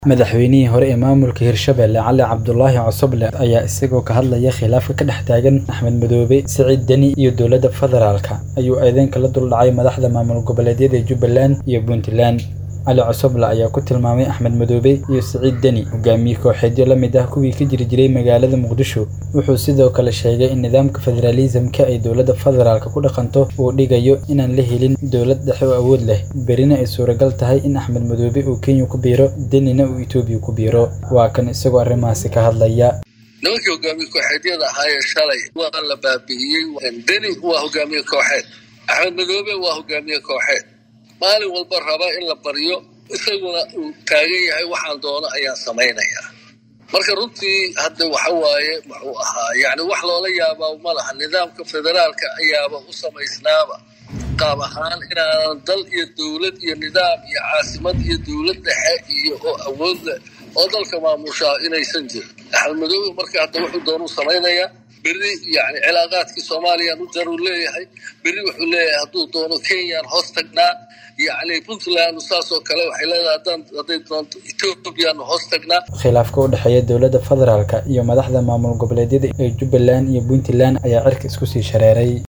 Madaxweynihii hore ee maamulka Hirshabelle Cali Cabdulaahi Cosoble ayaa isagoo ka hadlaya khilaafka ka dhex taagan Axmed Madoobe Siciid Deni iyo dowladda federaalka ayuu eedayn kala duldhacay madaxda maamul goboleedyada Jubbaland iyo Puntland. Cali Cosoble ayaa ku tilmaamay Axmed Madoobe iyo Siciid Deni hogaamiye kooxeedyo la mid ah kuwii ka jiri jiray magaalada Muqdisho. Wuxuu sidoo kale sheegay in nidaamka federalism-ka ay dowladda federaalka ku dhaqanto uu dhigayo inaan la helin dowlad dhexe oo awood leh, berrina ay suuragal tahay in Axmed Madoobe uu Kenya ku biiro, Denina uu Itoobiya ku biiro. Waa kan isagoo arrimahaasi ka hadlaya. nimankii hogaamiye kooxeedyada ahaayee shalay waa la baabi'iyey deni waa hogaamiye kooxeed axmed madoobe waa hogaamiye kooxeed maalin walba raba in la baryo isaguna uu taagan yahay waxaan doono ayaan samaynayaa marka runtii hadda waxa waaye muxuu ahaa yani wax loola yaabaa ma laha nidaamka federaalka ayaaba u samaysnaaba qaab ahaan inaanan dal iyo dowlad iyo nidaam iyo caasimad iyo dowlad dhexe iyo oo awood leh oo dalka maamushaa inaysan jirin axmed madoobe marka hadda wuxuu doonuu samaynayaa berri yani cilaaqaadkii soomaaliyaan u jaruu leeyahay berri wuxuu leeyahay hadduu doono kenyaan hoos tagnaa yacni puntland saas oo kale waxay leedahay haddaan hadday doonto ethoobiyaanu hoos tagnaa Khilaafka u dhexeeya dowladda federaalka iyo madaxda maamul goboleedyada ee Jubbaland iyo Puntland ayaa cirka isku sii shareeray.